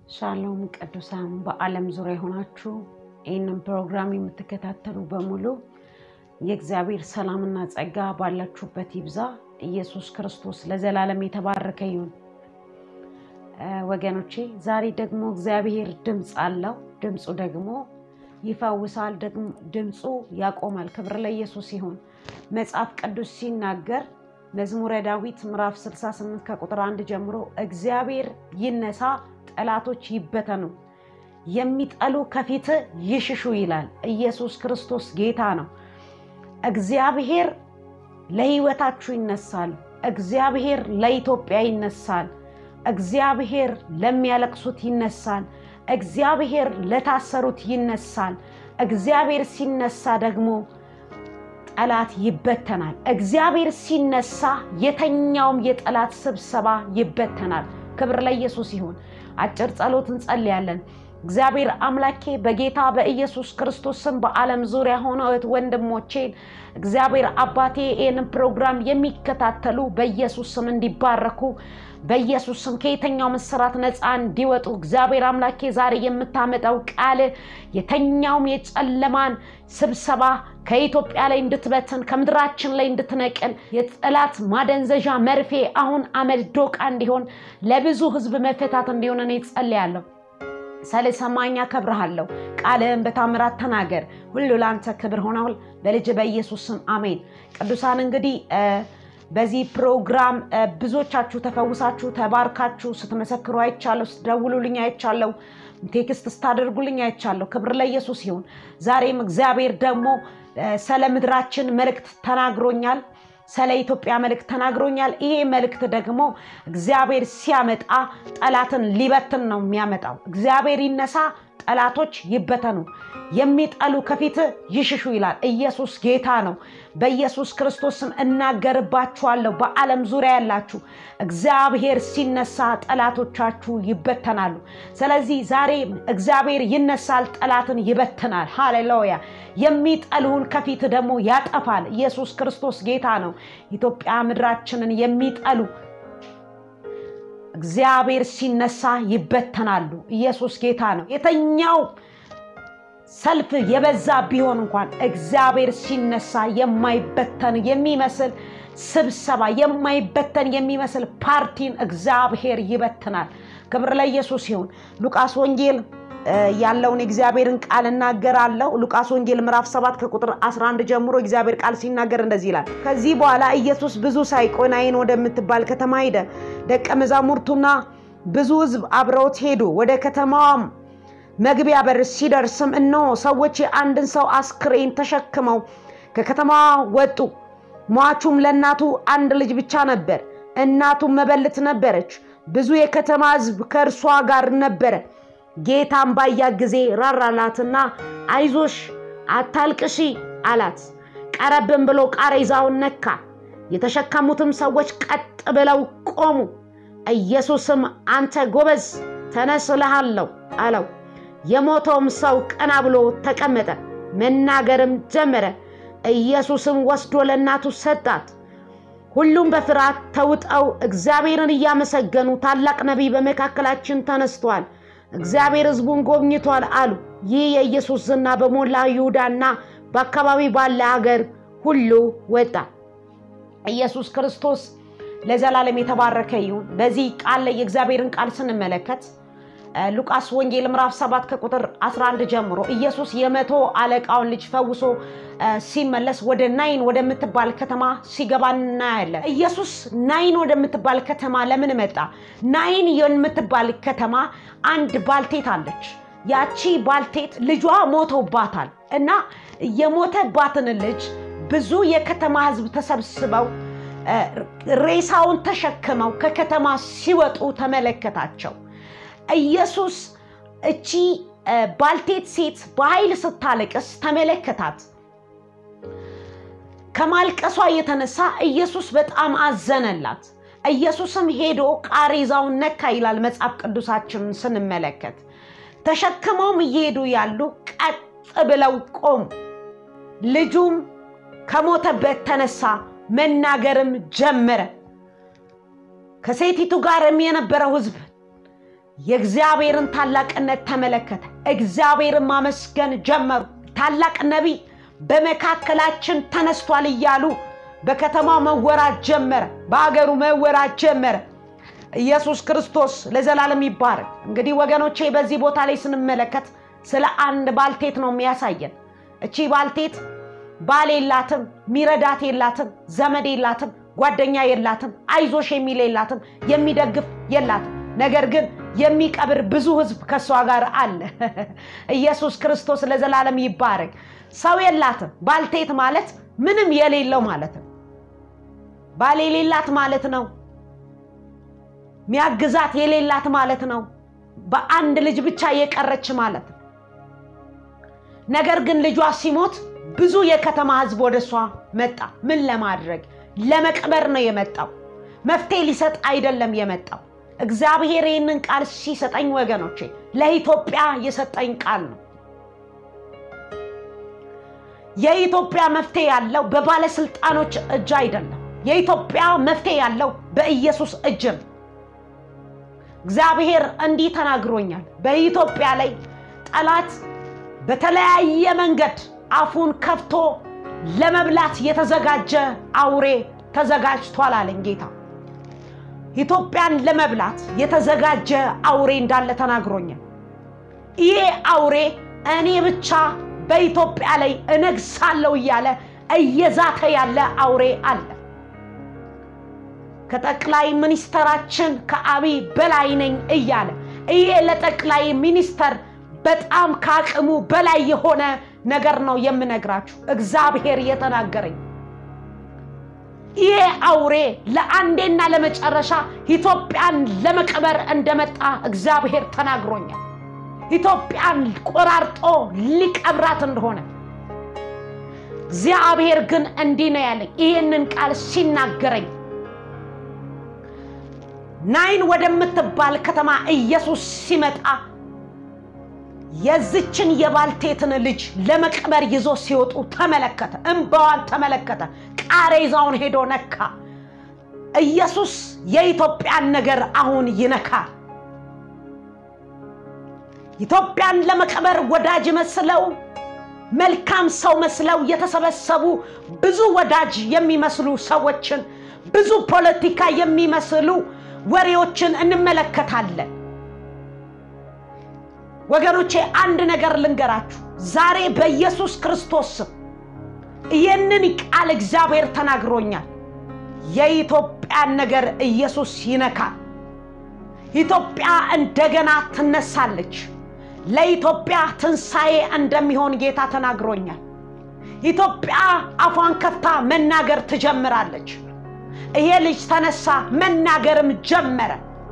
ሻሎም ቅዱሳን በዓለም ዙሪያ የሆናችሁ ይህንን ፕሮግራም የምትከታተሉ በሙሉ የእግዚአብሔር ሰላምና ጸጋ ባላችሁበት ይብዛ። ኢየሱስ ክርስቶስ ለዘላለም የተባረከ ይሁን። ወገኖቼ ዛሬ ደግሞ እግዚአብሔር ድምፅ አለው። ድምፁ ደግሞ ይፈውሳል፣ ድምፁ ያቆማል። ክብር ለኢየሱስ ይሁን። መጽሐፍ ቅዱስ ሲናገር መዝሙረ ዳዊት ምዕራፍ 68 ከቁጥር አንድ ጀምሮ እግዚአብሔር ይነሳ፣ ጠላቶች ይበተኑ፣ የሚጠሉ ከፊት ይሽሹ ይላል። ኢየሱስ ክርስቶስ ጌታ ነው። እግዚአብሔር ለሕይወታችሁ ይነሳል። እግዚአብሔር ለኢትዮጵያ ይነሳል። እግዚአብሔር ለሚያለቅሱት ይነሳል። እግዚአብሔር ለታሰሩት ይነሳል። እግዚአብሔር ሲነሳ ደግሞ ጠላት ይበተናል። እግዚአብሔር ሲነሳ የተኛውም የጠላት ስብሰባ ይበተናል። ክብር ለኢየሱስ ይሁን። አጭር ጸሎት እንጸልያለን። እግዚአብሔር አምላኬ በጌታ በኢየሱስ ክርስቶስ ስም በዓለም ዙሪያ ሆነው ወንድሞቼን እግዚአብሔር አባቴ ይህንን ፕሮግራም የሚከታተሉ በኢየሱስ ስም እንዲባረኩ በኢየሱስ ስም ከየተኛው ምስራት ነፃ እንዲወጡ እግዚአብሔር አምላኬ ዛሬ የምታመጣው ቃል የተኛውም የጨለማን ስብሰባ ከኢትዮጵያ ላይ እንድትበትን ከምድራችን ላይ እንድትነቅል የጠላት ማደንዘዣ መርፌ አሁን አመድ ዶቃ እንዲሆን ለብዙ ሕዝብ መፈታት እንዲሆን እኔ ጸልያለሁ። ስለሰማኝ አከብርሃለሁ። ቃልህን በታምራት ተናገር። ሁሉ ለአንተ ክብር ሆነውል በልጅ በኢየሱስ ስም አሜን። ቅዱሳን እንግዲህ በዚህ ፕሮግራም ብዙዎቻችሁ ተፈውሳችሁ ተባርካችሁ ስትመሰክሩ አይቻለሁ። ስትደውሉልኝ አይቻለሁ። ቴክስት ስታደርጉልኝ አይቻለሁ። ክብር ለኢየሱስ ይሁን። ዛሬም እግዚአብሔር ደግሞ ስለ ምድራችን መልእክት ተናግሮኛል። ስለ ኢትዮጵያ መልእክት ተናግሮኛል። ይሄ መልእክት ደግሞ እግዚአብሔር ሲያመጣ ጠላትን ሊበትን ነው የሚያመጣው። እግዚአብሔር ይነሳ፣ ጠላቶች ይበተኑ፣ የሚጠሉ ከፊት ይሽሹ ይላል። ኢየሱስ ጌታ ነው። በኢየሱስ ክርስቶስ ስም እናገርባችኋለሁ። በዓለም ዙሪያ ያላችሁ እግዚአብሔር ሲነሳ ጠላቶቻችሁ ይበተናሉ። ስለዚህ ዛሬ እግዚአብሔር ይነሳል፣ ጠላትን ይበትናል። ሃሌሉያ! የሚጠሉን ከፊት ደግሞ ያጠፋል። ኢየሱስ ክርስቶስ ጌታ ነው። ኢትዮጵያ ምድራችንን የሚጠሉ እግዚአብሔር ሲነሳ ይበተናሉ። ኢየሱስ ጌታ ነው። የተኛው ሰልፍ የበዛ ቢሆን እንኳን እግዚአብሔር ሲነሳ የማይበተን የሚመስል ስብሰባ የማይበተን የሚመስል ፓርቲን እግዚአብሔር ይበትናል። ክብር ለኢየሱስ ይሁን። ሉቃስ ወንጌል ያለውን የእግዚአብሔርን ቃል እናገራለሁ። ሉቃስ ወንጌል ምዕራፍ 7 ከቁጥር 11 ጀምሮ እግዚአብሔር ቃል ሲናገር እንደዚህ ይላል። ከዚህ በኋላ ኢየሱስ ብዙ ሳይቆይ ናይን ወደምትባል ከተማ ሄደ። ደቀ መዛሙርቱና ብዙ ሕዝብ አብረውት ሄዱ። ወደ ከተማዋም መግቢያ በር ሲደርስም እነሆ ሰዎች የአንድን ሰው አስክሬን ተሸክመው ከከተማዋ ወጡ። ሟቹም ለእናቱ አንድ ልጅ ብቻ ነበር፣ እናቱም መበለት ነበረች። ብዙ የከተማ ሕዝብ ከእርሷ ጋር ነበረ። ጌታም ባያት ጊዜ ራራላትና አይዞሽ አታልቅሺ አላት። ቀረብም ብሎ ቃሬዛውን ነካ። የተሸከሙትም ሰዎች ቀጥ ብለው ቆሙ። ኢየሱስም አንተ ጎበዝ ተነስ እልሃለሁ አለው። የሞተውም ሰው ቀና ብሎ ተቀመጠ፣ መናገርም ጀመረ። ኢየሱስም ወስዶ ለእናቱ ሰጣት። ሁሉም በፍርሃት ተውጠው እግዚአብሔርን እያመሰገኑ ታላቅ ነቢይ በመካከላችን ተነስቷል እግዚአብሔር ሕዝቡን ጎብኝቷል አሉ። ይህ የኢየሱስ ዝና በሞላ ይሁዳና በአካባቢ ባለ ሀገር ሁሉ ወጣ። ኢየሱስ ክርስቶስ ለዘላለም የተባረከ ይሁን። በዚህ ቃል ላይ የእግዚአብሔርን ቃል ስንመለከት ሉቃስ ወንጌል ምዕራፍ 7 ከቁጥር 11 ጀምሮ ኢየሱስ የመቶ አለቃውን ልጅ ፈውሶ ሲመለስ ወደ ናይን ወደምትባል ከተማ ሲገባ እናያለን። ኢየሱስ ናይን ወደምትባል ከተማ ለምን መጣ? ናይን የምትባል ከተማ አንድ ባልቴት አለች። ያቺ ባልቴት ልጇ ሞቶባታል እና የሞተባትን ልጅ ብዙ የከተማ ሕዝብ ተሰብስበው ሬሳውን ተሸክመው ከከተማ ሲወጡ ተመለከታቸው። ኢየሱስ እቺ ባልቴት ሴት በኃይል ስታለቅስ ተመለከታት። ከማልቀሷ የተነሳ ኢየሱስ በጣም አዘነላት። ኢየሱስም ሄዶ ቃሬዛውን ነካ ይላል መጽሐፍ ቅዱሳችንን ስንመለከት። ተሸክመውም እየሄዱ ያሉ ቀጥ ብለው ቆሙ። ልጁም ከሞተበት ተነሳ፣ መናገርም ጀመረ። ከሴቲቱ ጋርም የነበረው ሕዝብ የእግዚአብሔርን ታላቅነት ተመለከተ። እግዚአብሔርን ማመስገን ጀመሩ። ታላቅ ነቢይ በመካከላችን ተነስቷል እያሉ በከተማው መወራት ጀመረ፣ በአገሩ መወራት ጀመረ። ኢየሱስ ክርስቶስ ለዘላለም ይባረክ። እንግዲህ ወገኖቼ በዚህ ቦታ ላይ ስንመለከት ስለ አንድ ባልቴት ነው የሚያሳየን። እቺ ባልቴት ባል የላትም፣ ሚረዳት የላትም፣ ዘመድ የላትም፣ ጓደኛ የላትም፣ አይዞሽ የሚል የላትም፣ የሚደግፍ የላትም። ነገር ግን የሚቀብር ብዙ ሕዝብ ከእሷ ጋር አለ። ኢየሱስ ክርስቶስ ለዘላለም ይባረክ። ሰው የላትም። ባልቴት ማለት ምንም የሌለው ማለት ነው። ባል የሌላት ማለት ነው። ሚያግዛት የሌላት ማለት ነው። በአንድ ልጅ ብቻ የቀረች ማለት ነው። ነገር ግን ልጇ ሲሞት ብዙ የከተማ ህዝብ ወደ እሷ መጣ። ምን ለማድረግ? ለመቅበር ነው የመጣው። መፍትሄ ሊሰጥ አይደለም የመጣው። እግዚአብሔር ይህንን ቃል ሲሰጠኝ ወገኖቼ ለኢትዮጵያ የሰጠኝ ቃል ነው። የኢትዮጵያ መፍትሄ ያለው በባለስልጣኖች እጅ አይደለም። የኢትዮጵያ መፍትሄ ያለው በኢየሱስ እጅ ነው። እግዚአብሔር እንዲህ ተናግሮኛል። በኢትዮጵያ ላይ ጠላት በተለያየ መንገድ አፉን ከፍቶ ለመብላት የተዘጋጀ አውሬ ተዘጋጅቷል አለኝ ጌታ። ኢትዮጵያን ለመብላት የተዘጋጀ አውሬ እንዳለ ተናግሮኛል። ይሄ አውሬ እኔ ብቻ በኢትዮጵያ ላይ እነግሳለሁ እያለ እየዛተ ያለ አውሬ አለ። ከጠቅላይ ሚኒስተራችን ከአብይ በላይ ነኝ እያለ ይሄ ለጠቅላይ ሚኒስተር በጣም ከአቅሙ በላይ የሆነ ነገር ነው የምነግራችሁ። እግዚአብሔር የተናገረኝ ይሄ አውሬ ለአንዴና ለመጨረሻ ኢትዮጵያን ለመቅበር እንደመጣ እግዚአብሔር ተናግሮኛል። ኢትዮጵያን ቆራርጦ ሊቀብራት እንደሆነ እግዚአብሔር ግን እንዲህ ነው ያለኝ። ይህንን ቃል ሲናገረኝ ናይን ወደምትባል ከተማ ኢየሱስ ሲመጣ የዝችን የባልቴትን ልጅ ለመቅበር ይዞ ሲወጡ ተመለከተ። እንባዋን ተመለከተ። ቃሬዛውን ሄዶ ነካ። ኢየሱስ የኢትዮጵያን ነገር አሁን ይነካል። ኢትዮጵያን ለመቅበር ወዳጅ መስለው መልካም ሰው መስለው የተሰበሰቡ ብዙ ወዳጅ የሚመስሉ ሰዎችን ብዙ ፖለቲካ የሚመስሉ ወሬዎችን እንመለከታለን። ወገኖቼ አንድ ነገር ልንገራችሁ። ዛሬ በኢየሱስ ክርስቶስ ስም ይህንን ቃል እግዚአብሔር ተናግሮኛል። የኢትዮጵያን ነገር ኢየሱስ ይነካል። ኢትዮጵያ እንደገና ትነሳለች። ለኢትዮጵያ ትንሣኤ እንደሚሆን ጌታ ተናግሮኛል። ኢትዮጵያ አፏን ከፍታ መናገር ትጀምራለች። ይሄ ልጅ ተነሳ፣ መናገርም ጀመረ።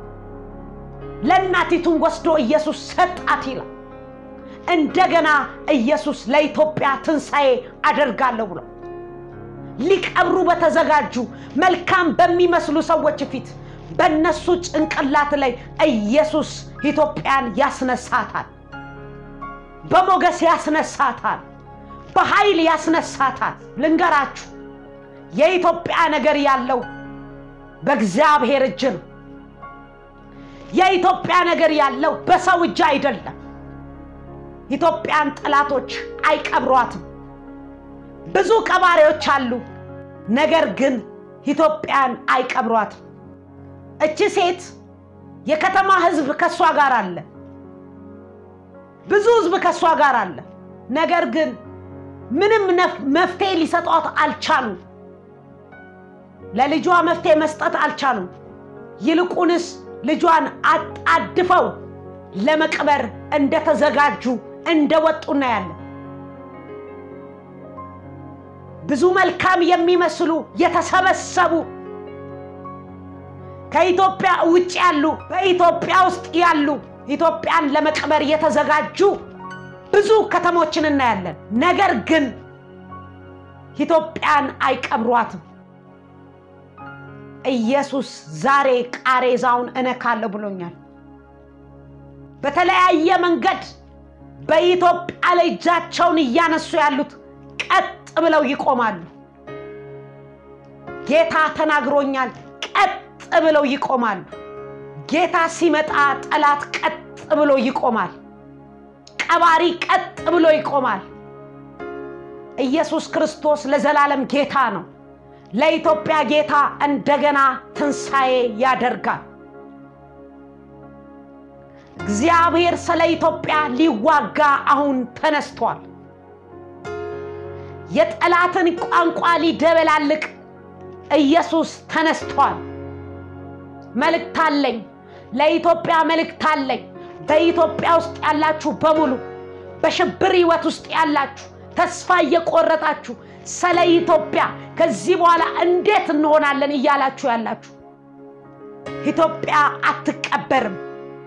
ለእናቲቱን ወስዶ ኢየሱስ ሰጣት ይላል። እንደገና ኢየሱስ ለኢትዮጵያ ትንሣኤ አደርጋለሁ ብሎ ሊቀብሩ በተዘጋጁ መልካም በሚመስሉ ሰዎች ፊት በእነሱ ጭንቅላት ላይ ኢየሱስ ኢትዮጵያን ያስነሳታል። በሞገስ ያስነሳታል። በኃይል ያስነሳታል። ልንገራችሁ የኢትዮጵያ ነገር ያለው በእግዚአብሔር እጅ ነው። የኢትዮጵያ ነገር ያለው በሰው እጅ አይደለም። ኢትዮጵያን ጠላቶች አይቀብሯትም። ብዙ ቀባሪዎች አሉ፣ ነገር ግን ኢትዮጵያን አይቀብሯትም። እቺ ሴት የከተማ ሕዝብ ከእሷ ጋር አለ፣ ብዙ ሕዝብ ከእሷ ጋር አለ። ነገር ግን ምንም መፍትሄ ሊሰጧት አልቻሉም። ለልጇ መፍትሄ መስጠት አልቻሉም። ይልቁንስ ልጇን አጣድፈው ለመቅበር እንደተዘጋጁ እንደወጡ እናያለን። ብዙ መልካም የሚመስሉ የተሰበሰቡ ከኢትዮጵያ ውጭ ያሉ በኢትዮጵያ ውስጥ ያሉ ኢትዮጵያን ለመቅበር የተዘጋጁ ብዙ ከተሞችን እናያለን። ነገር ግን ኢትዮጵያን አይቀብሯትም። ኢየሱስ ዛሬ ቃሬዛውን እነካለሁ ብሎኛል። በተለያየ መንገድ በኢትዮጵያ ላይ እጃቸውን እያነሱ ያሉት ቀጥ ብለው ይቆማሉ። ጌታ ተናግሮኛል። ቀጥ ብለው ይቆማሉ። ጌታ ሲመጣ ጠላት ቀጥ ብሎ ይቆማል። ቀባሪ ቀጥ ብሎ ይቆማል። ኢየሱስ ክርስቶስ ለዘላለም ጌታ ነው። ለኢትዮጵያ ጌታ እንደገና ትንሣኤ ያደርጋል። እግዚአብሔር ስለ ኢትዮጵያ ሊዋጋ አሁን ተነስቷል። የጠላትን ቋንቋ ሊደበላልቅ ኢየሱስ ተነስቷል። መልእክት አለኝ፣ ለኢትዮጵያ መልእክት አለኝ። በኢትዮጵያ ውስጥ ያላችሁ በሙሉ በሽብር ህይወት ውስጥ ያላችሁ ተስፋ እየቆረጣችሁ ስለ ኢትዮጵያ ከዚህ በኋላ እንዴት እንሆናለን እያላችሁ ያላችሁ ኢትዮጵያ አትቀበርም።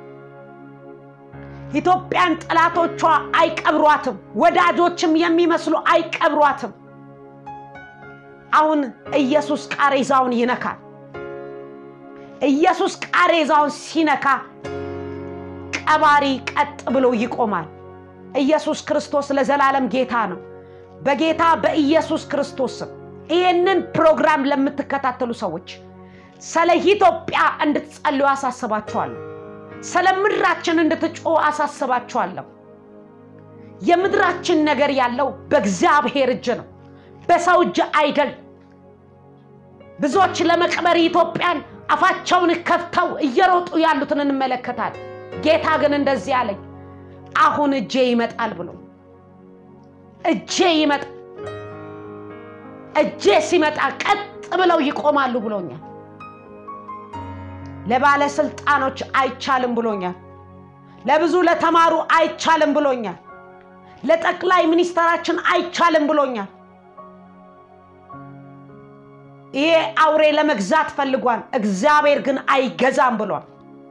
ኢትዮጵያን ጠላቶቿ አይቀብሯትም። ወዳጆችም የሚመስሉ አይቀብሯትም። አሁን ኢየሱስ ቃሬዛውን ይነካል። ኢየሱስ ቃሬዛውን ሲነካ ቀባሪ ቀጥ ብሎ ይቆማል። ኢየሱስ ክርስቶስ ለዘላለም ጌታ ነው። በጌታ በኢየሱስ ክርስቶስ ስም ይህንን ፕሮግራም ለምትከታተሉ ሰዎች ስለ ኢትዮጵያ እንድትጸልዩ አሳስባችኋለሁ። ስለ ምድራችን እንድትጮሁ አሳስባችኋለሁ። የምድራችን ነገር ያለው በእግዚአብሔር እጅ ነው፣ በሰው እጅ አይደል። ብዙዎች ለመቅበር ኢትዮጵያን አፋቸውን ከፍተው እየሮጡ ያሉትን እንመለከታለን። ጌታ ግን እንደዚህ አለኝ፣ አሁን እጄ ይመጣል ብሎ እጄ ይመጣል። እጄ ሲመጣ ቀጥ ብለው ይቆማሉ ብሎኛል። ለባለስልጣኖች አይቻልም ብሎኛል። ለብዙ ለተማሩ አይቻልም ብሎኛል። ለጠቅላይ ሚኒስተራችን አይቻልም ብሎኛል። ይሄ አውሬ ለመግዛት ፈልጓል፣ እግዚአብሔር ግን አይገዛም ብሏል።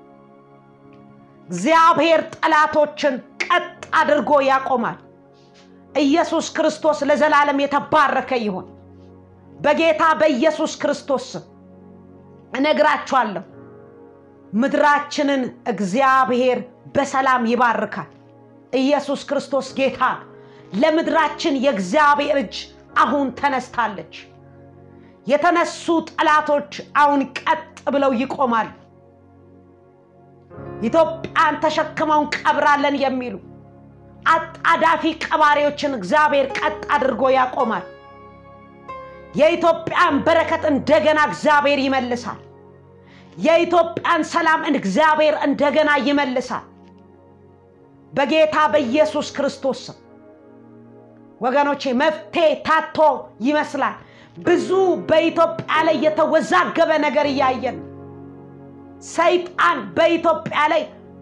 እግዚአብሔር ጠላቶችን ቀጥ አድርጎ ያቆማል። ኢየሱስ ክርስቶስ ለዘላለም የተባረከ ይሁን። በጌታ በኢየሱስ ክርስቶስ ስም እነግራችኋለሁ፣ ምድራችንን እግዚአብሔር በሰላም ይባርካል። ኢየሱስ ክርስቶስ ጌታ ነው። ለምድራችን የእግዚአብሔር እጅ አሁን ተነስታለች። የተነሱ ጠላቶች አሁን ቀጥ ብለው ይቆማሉ። ኢትዮጵያን ተሸክመው እንቀብራለን የሚሉ አጣዳፊ ቀባሪዎችን እግዚአብሔር ቀጥ አድርጎ ያቆማል። የኢትዮጵያን በረከት እንደገና እግዚአብሔር ይመልሳል። የኢትዮጵያን ሰላም እግዚአብሔር እንደገና ይመልሳል። በጌታ በኢየሱስ ክርስቶስ ስም ወገኖቼ፣ መፍትሄ ታቶ ይመስላል። ብዙ በኢትዮጵያ ላይ የተወዛገበ ነገር እያየን ሰይጣን በኢትዮጵያ ላይ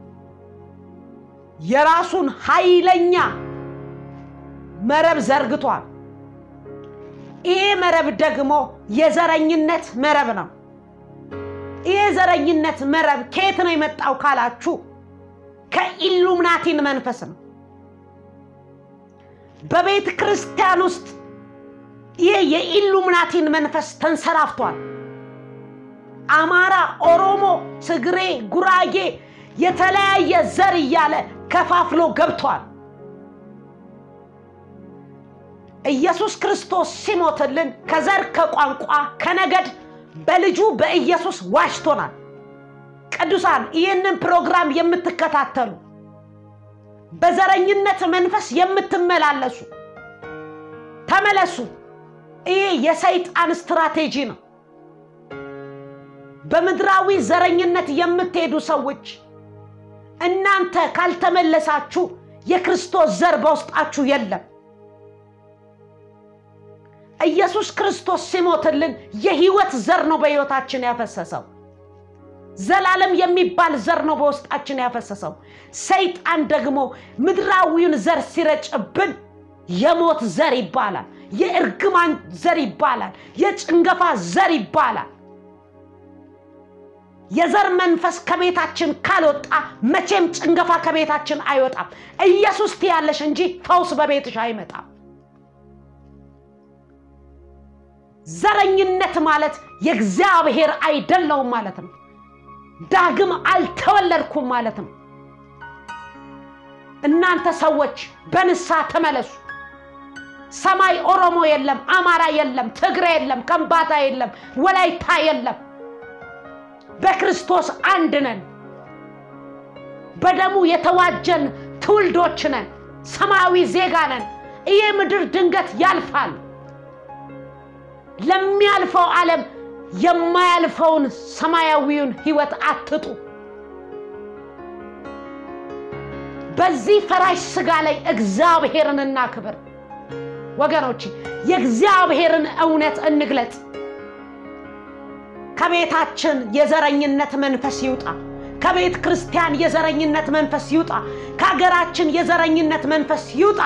የራሱን ኃይለኛ መረብ ዘርግቷል። ይሄ መረብ ደግሞ የዘረኝነት መረብ ነው። ይሄ ዘረኝነት መረብ ከየት ነው የመጣው ካላችሁ ከኢሉምናቲን መንፈስ ነው። በቤተ ክርስቲያን ውስጥ ይህ የኢሉምናቲን መንፈስ ተንሰራፍቷል። አማራ፣ ኦሮሞ፣ ትግሬ፣ ጉራጌ የተለያየ ዘር እያለ ከፋፍሎ ገብቷል። ኢየሱስ ክርስቶስ ሲሞትልን ከዘር ከቋንቋ ከነገድ በልጁ በኢየሱስ ዋሽቶናል። ቅዱሳን ይህንን ፕሮግራም የምትከታተሉ በዘረኝነት መንፈስ የምትመላለሱ ተመለሱ። ይህ የሰይጣን ስትራቴጂ ነው። በምድራዊ ዘረኝነት የምትሄዱ ሰዎች እናንተ ካልተመለሳችሁ የክርስቶስ ዘር በውስጣችሁ የለም። ኢየሱስ ክርስቶስ ሲሞትልን የህይወት ዘር ነው በህይወታችን ያፈሰሰው። ዘላለም የሚባል ዘር ነው በውስጣችን ያፈሰሰው። ሰይጣን ደግሞ ምድራዊውን ዘር ሲረጭብን የሞት ዘር ይባላል፣ የእርግማን ዘር ይባላል፣ የጭንገፋ ዘር ይባላል። የዘር መንፈስ ከቤታችን ካልወጣ መቼም ጭንገፋ ከቤታችን አይወጣም። ኢየሱስ ትያለሽ እንጂ ፈውስ በቤትሽ አይመጣም። ዘረኝነት ማለት የእግዚአብሔር አይደለውም ማለት ነው። ዳግም አልተወለድኩም ማለት ነው። እናንተ ሰዎች በንስሐ ተመለሱ። ሰማይ ኦሮሞ የለም፣ አማራ የለም፣ ትግሬ የለም፣ ከምባታ የለም፣ ወላይታ የለም። በክርስቶስ አንድ ነን። በደሙ የተዋጀን ትውልዶች ነን። ሰማያዊ ዜጋ ነን። ይህ ምድር ድንገት ያልፋል። ለሚያልፈው ዓለም የማያልፈውን ሰማያዊውን ህይወት አትጡ። በዚህ ፈራሽ ስጋ ላይ እግዚአብሔርን እናክብር ወገኖች፣ የእግዚአብሔርን እውነት እንግለጥ። ከቤታችን የዘረኝነት መንፈስ ይውጣ። ከቤተ ክርስቲያን የዘረኝነት መንፈስ ይውጣ። ከሀገራችን የዘረኝነት መንፈስ ይውጣ።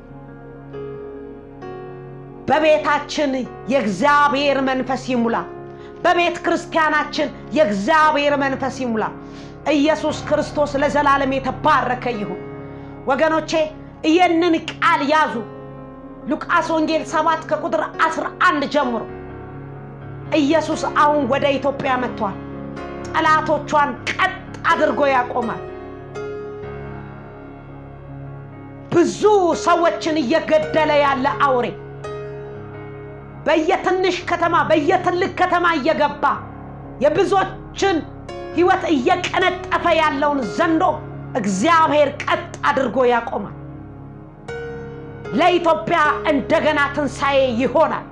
በቤታችን የእግዚአብሔር መንፈስ ይሙላ። በቤተ ክርስቲያናችን የእግዚአብሔር መንፈስ ይሙላ። ኢየሱስ ክርስቶስ ለዘላለም የተባረከ ይሁን። ወገኖቼ ይህንን ቃል ያዙ። ሉቃስ ወንጌል 7 ከቁጥር 11 ጀምሮ ኢየሱስ አሁን ወደ ኢትዮጵያ መጥቷል። ጠላቶቿን ቀጥ አድርጎ ያቆማል። ብዙ ሰዎችን እየገደለ ያለ አውሬ በየትንሽ ከተማ በየትልቅ ከተማ እየገባ የብዙዎችን ህይወት እየቀነጠፈ ያለውን ዘንዶ እግዚአብሔር ቀጥ አድርጎ ያቆማል። ለኢትዮጵያ እንደገና ትንሣኤ ይሆናል።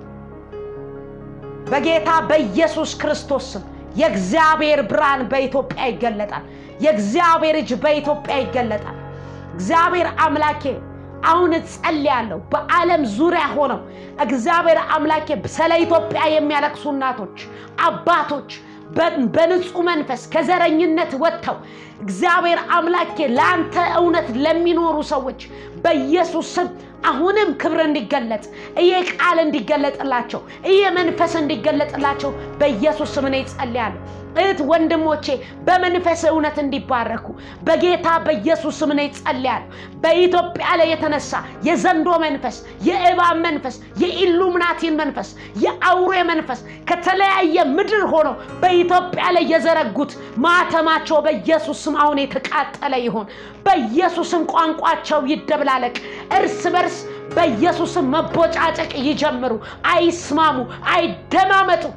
በጌታ በኢየሱስ ክርስቶስ ስም የእግዚአብሔር ብርሃን በኢትዮጵያ ይገለጣል። የእግዚአብሔር እጅ በኢትዮጵያ ይገለጣል። እግዚአብሔር አምላኬ አሁን እጸልያለሁ። በዓለም ዙሪያ ሆነው እግዚአብሔር አምላኬ ስለ ኢትዮጵያ የሚያለቅሱ እናቶች፣ አባቶች በንጹህ መንፈስ ከዘረኝነት ወጥተው እግዚአብሔር አምላኬ ለአንተ እውነት ለሚኖሩ ሰዎች በኢየሱስ ስም አሁንም ክብር እንዲገለጥ ይሄ ቃል እንዲገለጥላቸው ይሄ መንፈስ እንዲገለጥላቸው በኢየሱስ ስም እኔ እጸልያለሁ። እህት ወንድሞቼ በመንፈስ እውነት እንዲባረኩ በጌታ በኢየሱስ ስም እኔ እጸልያለሁ። በኢትዮጵያ ላይ የተነሳ የዘንዶ መንፈስ፣ የእባብ መንፈስ፣ የኢሉምናቲን መንፈስ፣ የአውሬ መንፈስ ከተለያየ ምድር ሆነው በኢትዮጵያ ላይ የዘረጉት ማተማቸው በኢየሱስ ስም አሁን የተቃጠለ ይሆን። በኢየሱስም ቋንቋቸው ይደብላለቅ። እርስ በርስ በኢየሱስም መቦጫጨቅ ይጀምሩ። አይስማሙ፣ አይደማመጡ።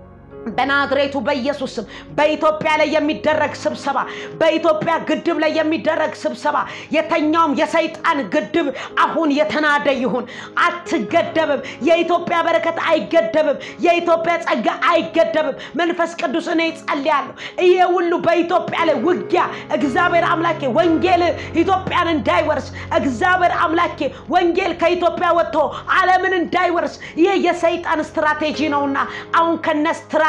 በናዝሬቱ በኢየሱስ ስም በኢትዮጵያ ላይ የሚደረግ ስብሰባ በኢትዮጵያ ግድብ ላይ የሚደረግ ስብሰባ የተኛውም የሰይጣን ግድብ አሁን የተናደ ይሁን። አትገደብም። የኢትዮጵያ በረከት አይገደብም። የኢትዮጵያ ጸጋ አይገደብም። መንፈስ ቅዱስ እኔ ጸልያለሁ። ይሄ ሁሉ በኢትዮጵያ ላይ ውጊያ እግዚአብሔር አምላኬ ወንጌል ኢትዮጵያን እንዳይወርስ እግዚአብሔር አምላኬ ወንጌል ከኢትዮጵያ ወጥቶ ዓለምን እንዳይወርስ ይሄ የሰይጣን ስትራቴጂ ነውና አሁን ከነ ስትራቴጂው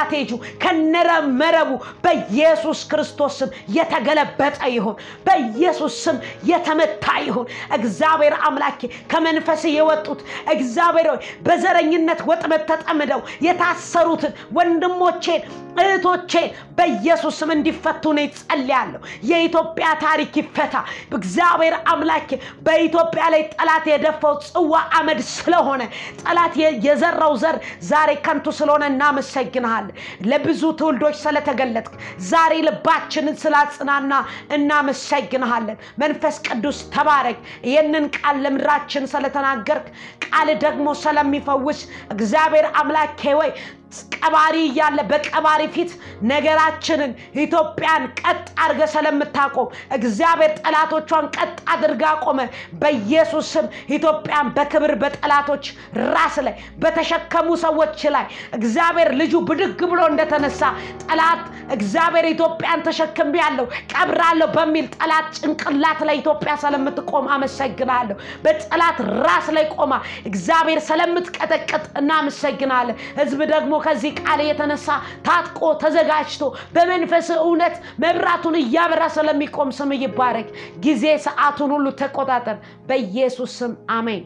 ከነረመረቡ በኢየሱስ ክርስቶስ ስም የተገለበጠ ይሁን። በኢየሱስ ስም የተመታ ይሁን። እግዚአብሔር አምላኬ ከመንፈስ የወጡት እግዚአብሔር ሆይ በዘረኝነት ወጥመድ ተጠምደው የታሰሩትን ወንድሞቼን እህቶቼን በኢየሱስ ስም እንዲፈቱ ነው ጸልያለሁ። የኢትዮጵያ ታሪክ ይፈታ። እግዚአብሔር አምላኬ በኢትዮጵያ ላይ ጠላት የደፋው ጽዋ አመድ ስለሆነ ጠላት የዘራው ዘር ዛሬ ከንቱ ስለሆነ እናመሰግንሃለን። ለብዙ ትውልዶች ስለተገለጥክ ዛሬ ልባችንን ስላጽናና እናመሰግንሃለን። መንፈስ ቅዱስ ተባረክ። ይህንን ቃል ለምድራችን ስለተናገርክ ቃል ደግሞ ስለሚፈውስ እግዚአብሔር አምላኬ ወይ ቀባሪ እያለ በቀባሪ ፊት ነገራችንን ኢትዮጵያን ቀጥ አድርገ ስለምታቆም እግዚአብሔር ጠላቶቿን ቀጥ አድርጋ ቆመ። በኢየሱስ ስም ኢትዮጵያን በክብር በጠላቶች ራስ ላይ በተሸከሙ ሰዎች ላይ እግዚአብሔር ልጁ ብድግ ብሎ እንደተነሳ ጠላት እግዚአብሔር ኢትዮጵያን ተሸክም ያለው ቀብራለሁ በሚል ጠላት ጭንቅላት ላይ ኢትዮጵያ ስለምትቆም አመሰግናለሁ። በጠላት ራስ ላይ ቆማ እግዚአብሔር ስለምትቀጠቅጥ እናመሰግናለን። ህዝብ ደግሞ ከዚህ ቃል የተነሳ ታጥቆ ተዘጋጅቶ በመንፈስ እውነት መብራቱን እያበራ ስለሚቆም ስም ይባረክ። ጊዜ ሰዓቱን ሁሉ ተቆጣጠር። በኢየሱስ ስም አሜን።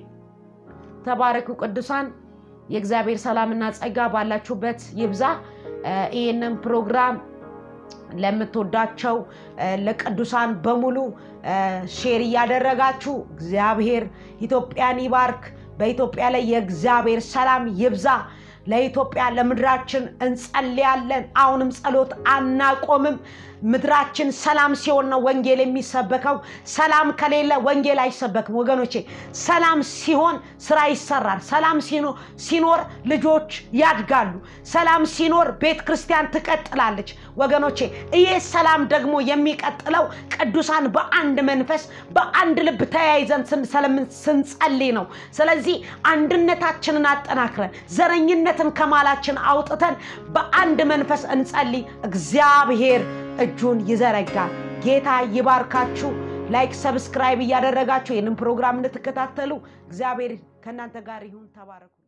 ተባረኩ ቅዱሳን። የእግዚአብሔር ሰላምና ጸጋ ባላችሁበት ይብዛ። ይህንን ፕሮግራም ለምትወዳቸው ለቅዱሳን በሙሉ ሼር እያደረጋችሁ እግዚአብሔር ኢትዮጵያን ይባርክ። በኢትዮጵያ ላይ የእግዚአብሔር ሰላም ይብዛ። ለኢትዮጵያ ለምድራችን እንጸልያለን። አሁንም ጸሎት አናቆምም። ምድራችን ሰላም ሲሆን ነው ወንጌል የሚሰበከው። ሰላም ከሌለ ወንጌል አይሰበክም ወገኖቼ። ሰላም ሲሆን ስራ ይሰራል። ሰላም ሲኖ- ሲኖር ልጆች ያድጋሉ። ሰላም ሲኖር ቤተ ክርስቲያን ትቀጥላለች ወገኖቼ። ይህ ሰላም ደግሞ የሚቀጥለው ቅዱሳን በአንድ መንፈስ በአንድ ልብ ተያይዘን ስን- ስለምን- ስንጸልይ ነው። ስለዚህ አንድነታችንን አጠናክረን ዘረኝነትን ከማላችን አውጥተን በአንድ መንፈስ እንጸልይ። እግዚአብሔር እጁን ይዘረጋል። ጌታ ይባርካችሁ። ላይክ፣ ሰብስክራይብ እያደረጋችሁ ይህንን ፕሮግራም እንድትከታተሉ እግዚአብሔር ከእናንተ ጋር ይሁን። ተባረኩ።